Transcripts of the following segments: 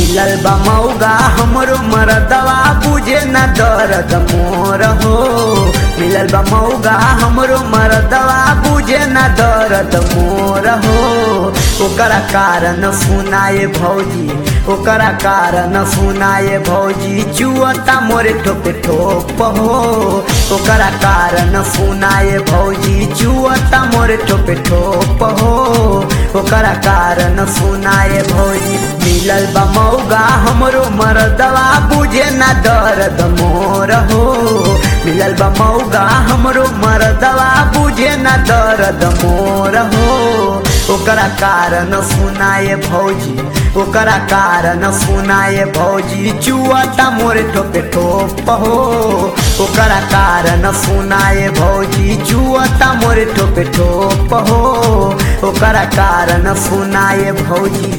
मिलल बा मौगा हमरो मरदवा बुझे न दर्द मोर हो मिलल बा मौगा हमरो मरदवा बुझे न दर्द मोर हो ओकरा कारण सुनाए भौजी ओकरा कारण सुनाए भौजी चुअता मोरे ठोप ठोप हो ओकरा कारण सुनाए भौजी चुअता मोरे ठोप ठोप हो ओकरा कारण सुनाए भौजी मिलल बा मौगा हमरो मरदवा बुझे न दर्द मोर हो मिलल बा मौगा हमरो मरदवा बुझे न दर्द मोर हो ओकरा कारण सुनाए भौजी ओकरा कारण सुनाए भौजी चुअता मोरे ठोपे ठोप हो ओकरा कारण सुनाए भौजी चुअता मोरे ठोपे ठोप हो ओकरा कारण सुनाए भौजी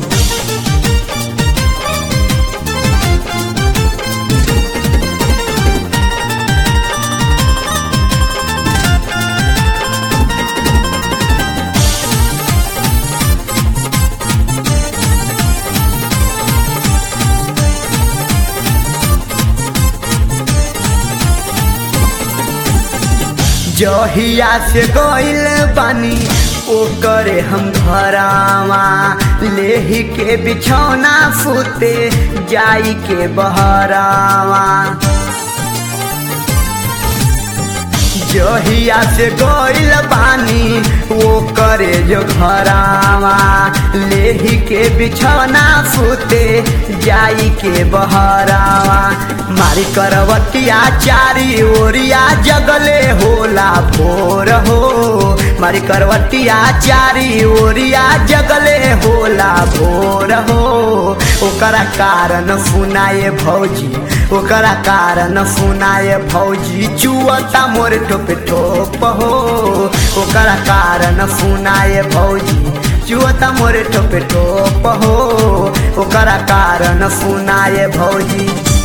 जहिया से गइल बानी ओ करे हम घरावा लेही के बिछौना सुते जाई के बहरावा जहिया से गइल बानी वो करे जो घरावा लेही के बिछौना सुते जाई के बहरावा मारी करवतिया चारी ओरिया जगले होला भोर हो मारी करवतिया चारी ओरिया जगले होला भोर हो ओकरा कारण सुनाए भौजी ओकरा कारण सुनाए भौजी चुअता मोर ठोप ठोप हो ओकरा कारण सुनाए भौजी चुअता मोर ठोप ठोप हो ओकरा कारण सुनाए भौजी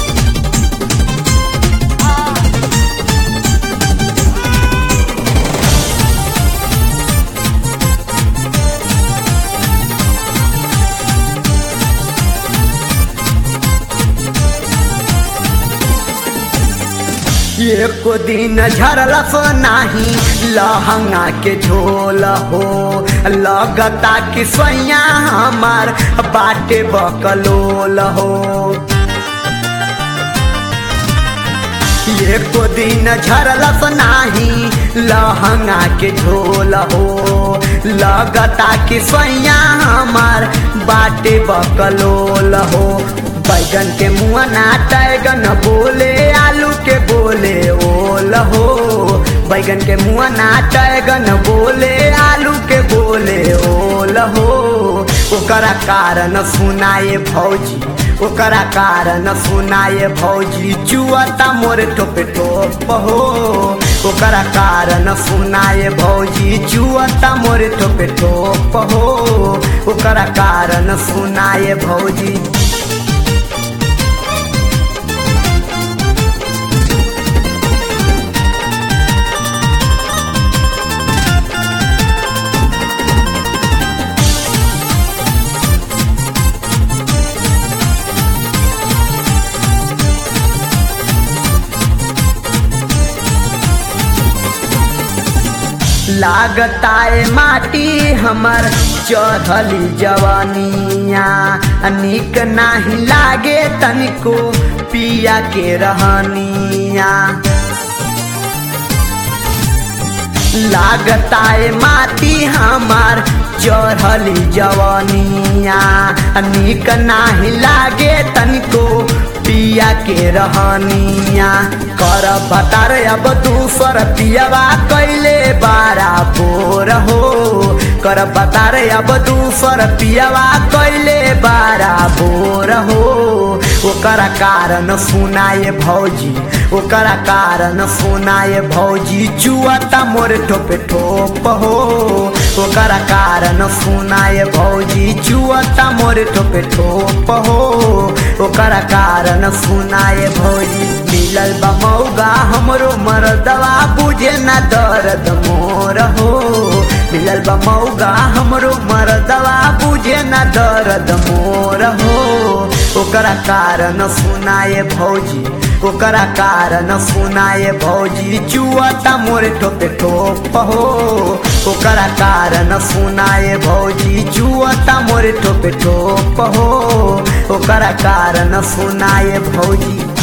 एको दिन झरलस नाही लहंगा के झोल हो लगता कि सैया हमार बाटे बकलोल हो एको दिन झरलस नाही लहंगा के झोल हो लगता कि सैया हमार बाटे बकलोल हो बैगन के मुआ ना टैगन बोले आलू के बोले ओल हो बैगन के मुआ ना टैगन बोले आलू के बोले ओल हो ओकरा कारण सुनाए भौजी ओकरा कारण सुनाए भौजी चुअता मोर ठोप ठोप हो ओकरा कारण सुनाए भौजी चुअता मोर ठोप ठोप हो ओकरा कारण सुनाए भौजी लागताए माटी हमर चढ़ली जवानिया निक नाही लागे तनिको पिया के रहनिया लागताए माटी हमार चढ़ली जवानिया निक नाही लागे तनिको पिया के रहनिया कर बतार अब दूसर पियावा कैले बारा बोर हो कर बतार अब दूसर पियावा कैले बारा बोर हो ओकरा कारण सुनाए भौजी ओकरा कारण सुनाए भौजी चुअता मोर ठोप ठोप हो ओकरा कारण सुनाए भौजी चुअता मोर ठोप ठोप हो ओकरा कारण सुनाए भौजी मिलल बा मौगा हमरो मरदवा बुझे न दर्द मोर हो मिलल बा मौगा हमरो मरदवा बुझे न दर्द मोर हो ओकरा कारण सुनाए भौजी ओकरा कारण सुनाए भौजी चुआता मोरे ठोपे ठोप हो ओकरा कारण सुनाए भौजी चुआता मोरे ठोपे ठोप हो ओकरा कारण सुनाए भौजी